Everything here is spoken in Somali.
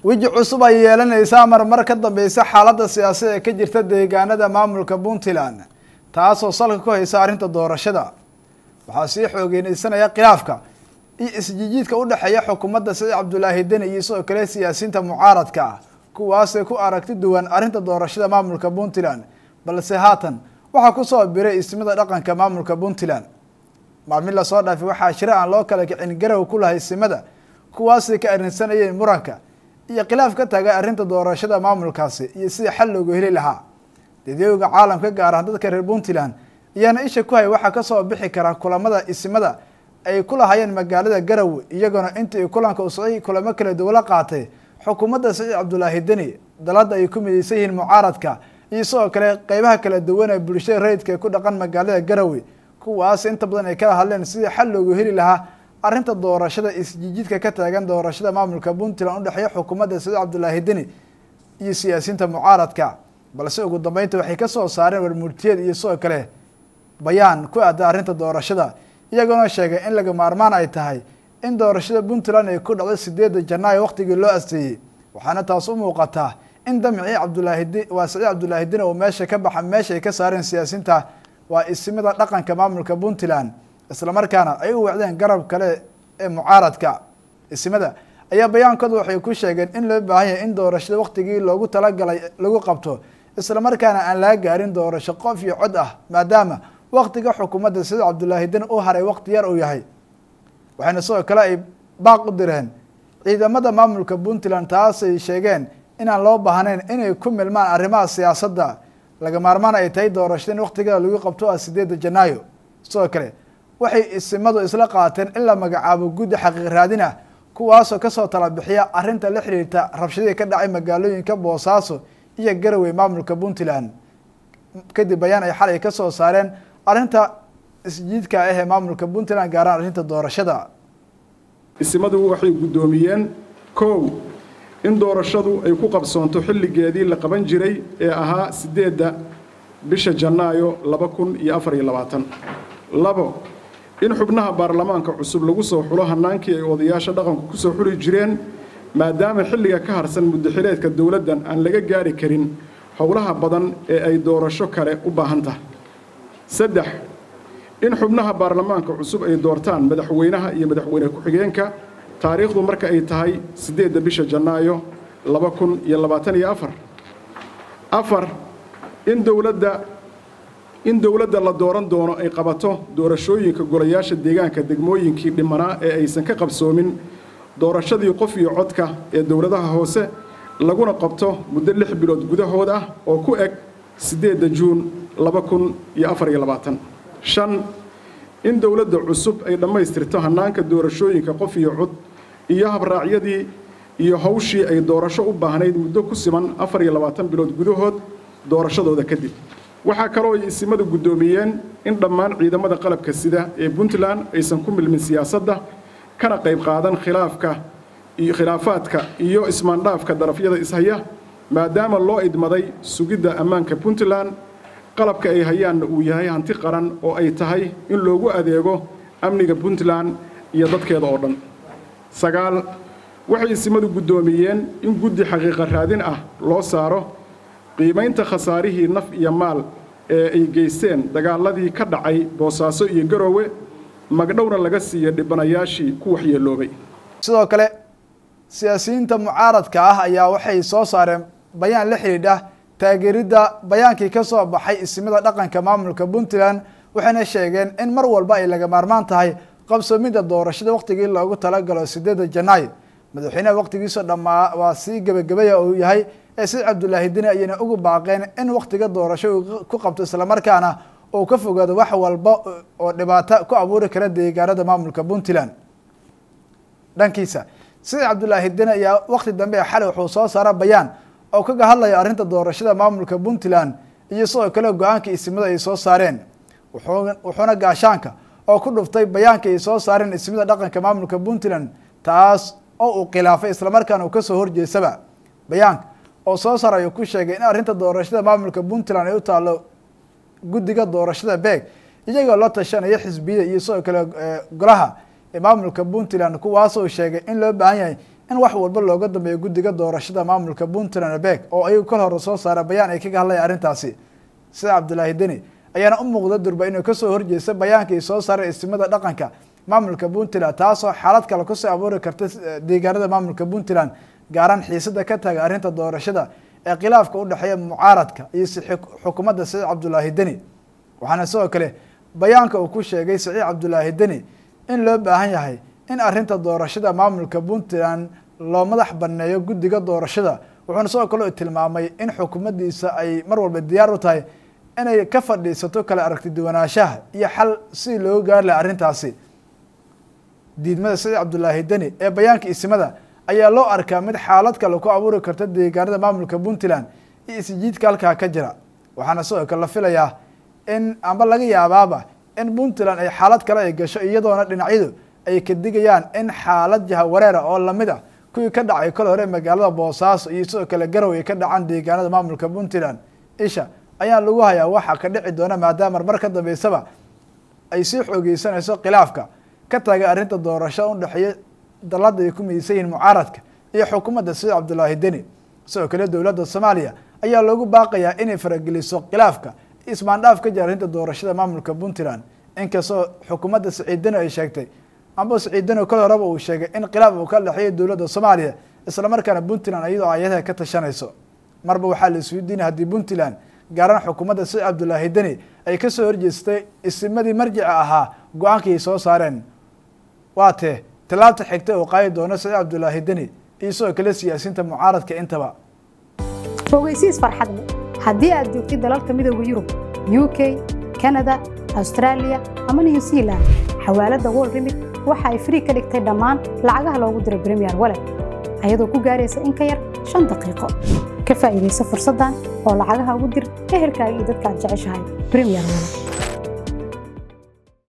weji cusub ay yeelanaysaa marmar ka dambeysa xaaladda siyaasad ee ka jirta deegaanada maamulka puntland taasoo salka ku haysa arrinta doorashada waxaa sii xoogeenaysanaya khilaafka iyo isjijiidka u dhexeeya xukuumadda siciid cabdulaahi deni iyo sidoo kale siyaasiyiinta mucaaradka ah kuwaasay ku aragti duwan arrinta doorashada maamulka puntland balse haatan waxaa kusoo biray ismida dhaqanka maamulka puntland maalmin lasoo dhaafay waxaa shira aan loo kala kicin garow ku lahay simada kuwaasay ka arrinsanayeen muranka iyo khilaaf ka taagay arrinta doorashada maamulkaasi iyo sidii xal loogu heli lahaa dadooga caalamka gaar ahaan dadka reer puntland ayaana isha ku hay waxaa kasoo bixi kara kulamada isimada ay ku lahayeen magaalada garowe iyagoona intii kulanka usocay kulamo kala duwala qaatay xukuumadda siciid cabdulaahi deni dalada ay ku mideysan yihiin mucaaradka iyo sidoo kale qeybaha kala duwan ee bulshada rayidka ee ku dhaqan magaalada garowe kuwaas inta badan ay kala hadleen sidii xal loogu heli lahaa arrinta doorashada isjijiidka ka taagan doorashada maamulka puntland udhexeeya xukuumadda siciid cabdulaahi deni iyo siyaasiyiinta mucaaradka balse ugu dambeynta waxay kasoo saareen warmurtiyeed iyo sidoo kale bayaan ku aada arrinta doorashada iyagoona sheegay in laga maarmaan ay tahay in doorashada puntland ay ku dhacdo sideedda janaayo waqtigii loo asteeyey waxaana taas u muuqataa in damcii cabdulaahi waa siciid cabdulaahi deni oo meesha ka baxa meesha ay ka saareen siyaasiyiinta waa isimida dhaqanka maamulka puntland islamarkaana ay u wacdeen garab kale ee mucaaradka isimada ayaa bayaankooda waxay ku sheegeen in loo baahan yahay in doorashada waqtigii loogu talagalay lagu qabto islamarkaana aan laga gaarin doorasho qof iyo cod ah maadaama waqtiga xukuumadda siciid cabdulaahi deni u haray waqti yar uu yahay waxayna sidoo kale ay baaq u direen ciidamada maamulka puntland taasay sheegeen inaan loo baahnayn inay ku milmaan arrimaha siyaasadda laga maarmaan ay tahay doorashada in waqtigeeda lagu qabto ah sideedda janaayo sidoo kale waxay isimadu isla qaateen in la magacaabo guddi xaqiiq raadin ah kuwaasoo kasoo tala bixiya arrinta la xiriirta rabshadii ka dhacay magaalooyinka boosaaso iyo garowe maamulka puntland kadib bayaan ay xalay kasoo saareen arrinta isjiidka ah ee maamulka puntland gaaraan arrinta doorashada isimadu waxay guddoomiyeen kow in doorashadu ay ku qabsoonto xilligeedii la qaban jiray ee ahaa siddeedda bisha janaayo laba kun iyo afar iyo labaatan labo in xubnaha baarlamaanka cusub lagu soo xulo hannaankii ay odayaasha dhaqanku ku soo xuli jireen maadaama xilliga ka harsan muddaxileedka dowladdan aan laga gaari karin howlaha badan ee ay doorasho kale u baahan tahay saddex in xubnaha baarlamaanka cusub ay doortaan madaxweynaha iyo madaxweyne ku-xigeenka taariikhdu marka ay tahay siddeedda bisha janaayo laba kun iyo labaatan iyo afar afar in dowladda in dowladda la dooran doono ay qabato doorashooyinka golayaasha deegaanka degmooyinkii dhimanaa ee aysan ka qabsoomin doorashadii qof iyo codka ee dowladaha hoose laguna qabto muddo lix bilood gudahood ah oo ku eg siddeedda juun laba kun iyo afar iyo labaatan shan in dowladda cusub ay dhammaystirto hannaanka doorashooyinka qof iyo cod iyo habraacyadii iyo hawshii ay doorasho u baahnayd muddo ku siman afar iyo labaatan bilood gudahood doorashadooda kadib waxaa kaloo ay isimadu guddoomiyeen in dhammaan ciidamada qalabka sida ee puntland aysan ku milmin siyaasadda kana qayb qaadan khilaafka iyo khilaafaadka iyo ismaandhaafka darafyada ishaya maadaama loo idmaday sugidda ammaanka puntland qalabka ay hayaanna uu yahay hanti qaran oo ay tahay in loogu adeego amniga puntland iyo dadkeeda oo dhan sagaal waxay isimadu guddoomiyeen in guddi xaqiiqa raadin ah loo saaro qiimaynta khasaarihii naf iyo maal ee ay geysteen dagaaladii ka dhacay boosaaso iyo garoowe magdhowna laga siiya dhibanayaashii ku waxyeeloobay sidoo kale siyaasiyiinta mucaaradka ah ayaa waxay soo saareen bayaan la xidhiidha taageeridda bayaankii ka soo baxay isimada dhaqanka maamulka puntland waxayna sheegeen in mar walba ay laga maarmaan tahay qabsoomidda doorashada waqtigii loogu talagalo sideedda janaayo madaxweynaha waqtigiisoo dhammaa waa sii gebagabaya uu yahay ee siciid cabdulaahi deni ayayna ugu baaqeen in waqtiga doorasho uu ku qabto islamarkaana uu ka fogaado wax walba oo dhibaato ku abuuri kara deegaanada maamulka puntland dhankiisa siciid cabdulaahi deni ayaa waqti dambe xalay wuxuu soo saara bayaan oo kaga hadlaya arrinta doorashada maamulka puntland iyo sidoo kale go-aanka isimada ay soo saareen wuxuuna gaashaanka oo ku dhuftay bayaanka ay soo saareen isimada dhaqanka maamulka puntland taas oo uu khilaafay islamarkaana uu kasoo horjeesaba bayaanka oo soo saar ayuu ku sheegay in arrinta doorashada maamulka puntland ay u taalo guddiga doorashada beeg iyagoo la tashanaya xisbiyada iyo sidoo kale golaha ee maamulka puntland kuwaasoo sheegay in loo baahan yahay in wax walba looga dambeeyo guddiga doorashada maamulka puntland beeg oo ayagu kal hore soo saara bayaan ay kaga hadlaya arrintaasi sida cabdulaahi deni ayaana u muuqda durba inuu kasoo horjeesta bayaankii soo saaray istimada dhaqanka maamulka puntland taasoo xaalad kale kusoo abuuri karta deegaanada maamulka puntland gaaraan xiisada ka taaga arrinta doorashada ee khilaafka u dhexeeya mucaaradka iyo xukuumadda saciid cabdulaahi deni waxaana sidoo kale bayaanka uu ku sheegay saciid cabdulaahi deni in loo baahan yahay in arrinta doorashada maamulka puntland loo madax baneeyo guddiga doorashada wuxuuna sidoo kale tilmaamay in xukuumaddiisa ay mar walba diyaar u tahay inay ka fadhiisato kala aragti duwanaanshaha iyo xal si loo gaari laha arrintaasi diidmada saciid cabdulaahi deni ee bayaanka isimada ayaa loo arkaa mid xaalad kale ku abuuri karta deegaanada maamulka puntland iyo isjiidka halkaa ka jira waxaana sidoo kale la filayaa in amba laga yaabaaba in puntland ay xaalad kale ay gasho iyadoona dhinacyadu ay ka digayaan in xaalad jahawareera oo lamid ah kuwii ka dhacay kol hore magaalada boosaaso iyo sidoo kale garow ay ka dhacaan deegaanada maamulka puntland isha ayaa lagu hayaa waxaa ka dhici doona maadaama mar ka dambeysaba ay sii xoogeysanayso khilaafka ka taagay arrinta doorashada udhexeeya dalada ay ku mideysan yihiin mucaaradka iyo xukuumadda saciid cabdulaahi deni sidoo kale dowladda soomaaliya ayaa loogu baaqayaa inay farageliso khilaafka ismaandhaaf ka jira arrinta doorashada maamulka puntland inkastoo xukuumadda saciid deni ay sheegtay amba saciid deni kol horeba uu sheegay in khilaaf uu ka dhexeeya dowladda soomaaliya islamarkaana puntland iyadoo ayadaha ka tashanayso marba waxaa la isweydiinaya haddii puntland gaaraan xukuumadda saciid cabdulaahi deni ay kasoo horjeestay isimadii marjica ahaa go-aankii ay soo saareen waa tee tallaabta xigta uu qaadi doono saciid cabdulaahi deni iyo sidoo kale siyaasiyiinta mucaaradka intaba fogeysiis farxadle haddii aad joogtid dalalka midooda yurub u k kanada austraaliya ama new zealand xawaaladda wol remit waxa ay frii ka dhigtay dhammaan lacagaha loogu diro bremiyer walet ayadoo ku gaaraysa in ka yar shan daqiiqo ka faa'iidaysa fursaddan oo lacagaha ugu dir ehelkaaga iyo dadka aad jeceshahay bremiyer walet